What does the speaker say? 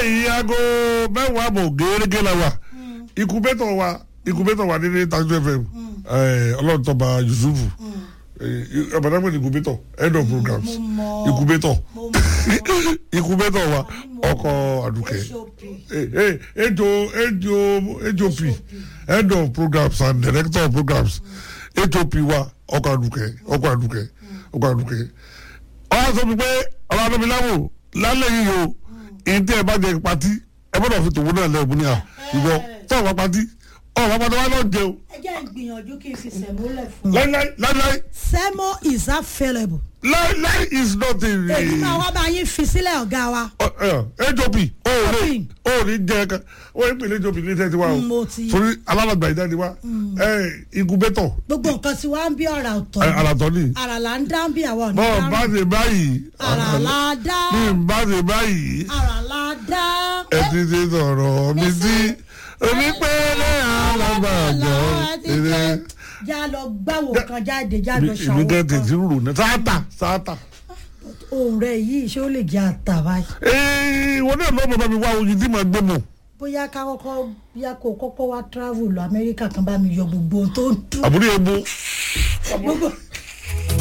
báyìí aago mẹ́wàá àbọ̀ gẹ́gẹ́ la wa ikubétọ̀ wa ikubétọ̀ wa ní tajú fm ọlọ́run tọ́ba yusufu ọ̀bàdàgbọ̀n ikubétọ̀ end of programs mo mọ̀. ikubétọ̀ mo mọ̀ ikubétọ̀ wa ọkọ̀ àdùkẹ́ HOP. ejo ejo hop head of programs and director of programs hop wa ọkọ̀ àdùkẹ́ ọkọ̀ àdùkẹ́ ọkọ̀ àdùkẹ́ ọ̀hún sọ mi pé ọ̀rọ̀ àdọ́miláwò lálẹ́ yìí o èyí tí ẹ bá jẹ pati ẹ gbọ́dọ̀ fi tòun náà lẹ́ẹ̀bù ní à ìwọ tọ́ ọ̀pá pati ọ̀pá pati wa náà jẹun ẹ jẹ́ ìgbìyànjú kí n fi sẹ̀múlẹ̀ fún un. láíláí láíláí sẹ́mo is available. láíláí is not a èyí máa wá bá yín fi sílẹ̀ ọ̀gá wa. hop o ò ní o ò ní jẹ ká o ò ní pèlè hop ní tẹ́tí wa o Mo ti- torí alálàgbà ìdáni wa ikubétọ̀ gbogbo nǹkan tí wàá ń bí ọ̀rà ọ̀tọ̀ ni. alatọ ni ara là ń dá bí àwọn ọ̀nà bọ́ọ̀ bá ṣe báyìí ara là dá bí n bá ṣe báyìí ara là dá. ẹ ti ṣe sọ̀rọ̀ mi sí onípẹ̀lẹ̀ alábàjọ́ ẹ̀rẹ́ já lọ gbáwò kan jáde já lọ ìlú ṣàwọn gẹ́gẹ́ ti kan. rúrò ní sáátà sáátà. ohun rẹ yìí ṣé ó lè jẹ àtà báyìí. ee wọn náà lọ́ọ́ bàbá mi wá oyin tí màá gbé mọ̀. bóyá ká kọ́kọ́ bóyá kó kọ́kọ́ wá travel lọ amẹ́ríkà kan bá mi yọ gbogbo ohun tó ń dùn. àbúrò ebo gbogbo